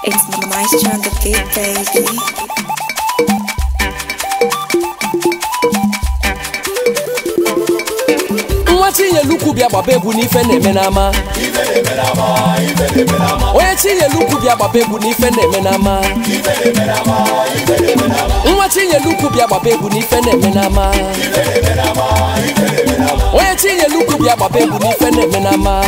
It's Maestro on the beat, baby. nwa chinyelukwu bịa gbaba egwu n'ife na-eme n'ama onye chinyelukwu bịa gbaba egwu n'ife na-eme n'ama nwa chinyelukwu bịa gbaba egwu n'ife na-eme n'ama onye chinyelukwu bịa gbaba egwu n'ife na-eme n'ama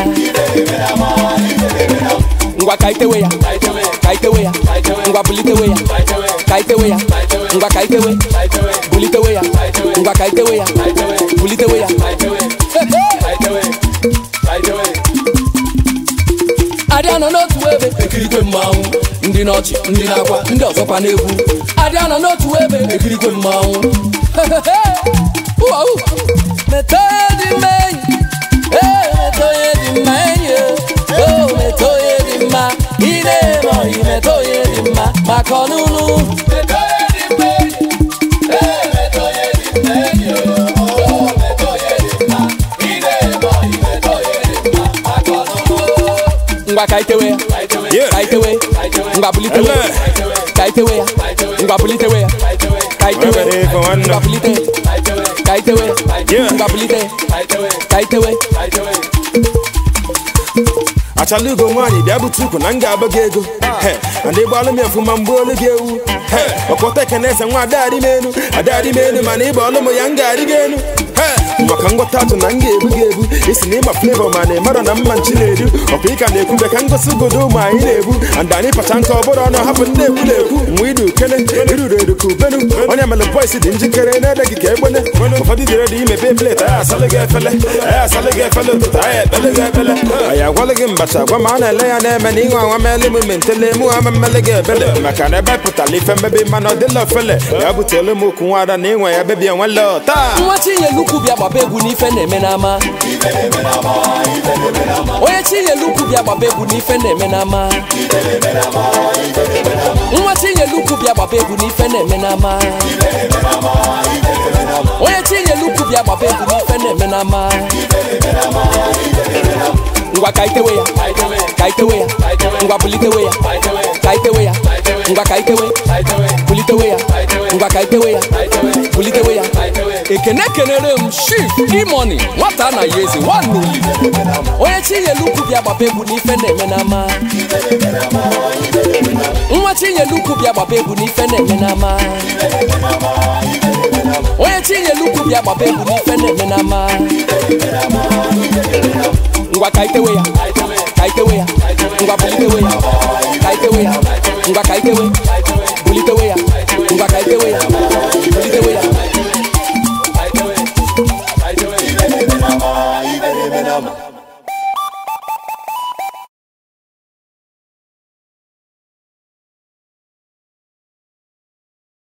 ngwa ka itewe ya ka itewe ya ngwa bulitewe ya ka itewe ya ngwa ka itewe bulitewe ya ngwa ka itewe ya bulitewe ya adịa nọ n'otu ebe ekirikwe mmanwụ ndị n'ọchị ndị na-akwa ndị ọzọkwa n'egwu adịa nọ n'otu ebe ekirikwe mmanwụ Uwa, u. metọ onye dị mma enyi ee metọ onye dị mma enyi o metọ onye dị mma ị na-eme ọyị metọ onye dị mma maka ọnụnụ metọ onye dị mma enyi ee metọ onye dị mma enyi o metọ onye dị mma ị na-eme ọyị metọ onye dị mma maka ọnụnụ ngwa ka itewe ya Yeah. ka itewe ngwa bulitewe ya Ele. ka itewe ya ngwa bulitewe ya ka itewe Wabere ife nwanne. ngwa bulite ka itewe Yeah. ngwa bulite ka itewe achalugo nwaanyị bịa bute ukwu na m ga-agba gị ego He, ndị gbalụ m efuma mgbe olu gị ewu He, ọkpọta ekene ese nwa adadị m enu adadị m enu mana ịgba ọlụ m ya m ga-arị gị enu He, maka ngwọta atụ na m ga-ebu gị ebu isi na ịma flevo ma na ịmara na mma nchi na-edu ọkwa ịka na-ekwube ka ngosi godo ụmụ anyị na-ebu and anyị pacha nke ọbụrụ ọnụ hapụ ndị ekwu na-ekwu mgbe idu kele iruru eru ka ubenu onye mere bọis dị njikere na-ede gị ka egbene ụfọdụ dị redio imepe pleti anyị asalụ gị efele anyị asalụ gị efele ụtụtụ anyị ekpele gị ekpele anyị agwalụ gị mbacha gwa ma a na-ele ya na-eme na ịnwe anwa mele m mentele mụ ha mmele gị ebele maka na ebe pụtara ife mmebi mana ọ dịla ofele ya butelu m okwu nwada na ịnwe ya bebi enwele taa nwa chinyelukwu bịa gbaba egwu n'ife na-eme n'ama onye chinyelukwu bịa gbaba egwu n'ife na-eme n'ama nwa chinyelukwu bịa gbaba egwu n'ife na-eme n'ama onye chinyelukwu bịa gbaba egwu n'ife na-eme n'ama ngwa ka itewe ya ka itewe ya ngwa bulitewe ya ka itewe ya ngwa ka itewe bulitewe ya ngwa ka itewe ya bulitewe ya ekene kenere m shif imoni nwata na ya eze nwanuli onye chinyelukwu bịa gbaba egwu n'ife na-eme n'ama nwa chinyelukwu bịa gbaba egwu n'ife na-eme n'ama onye chinyelukwu bịa gbaba egwu n'ife na-eme n'ama ngwa ka itewe ya ka itewe ya ngwa bulitewe ya ka itewe ya ngwa ka itewe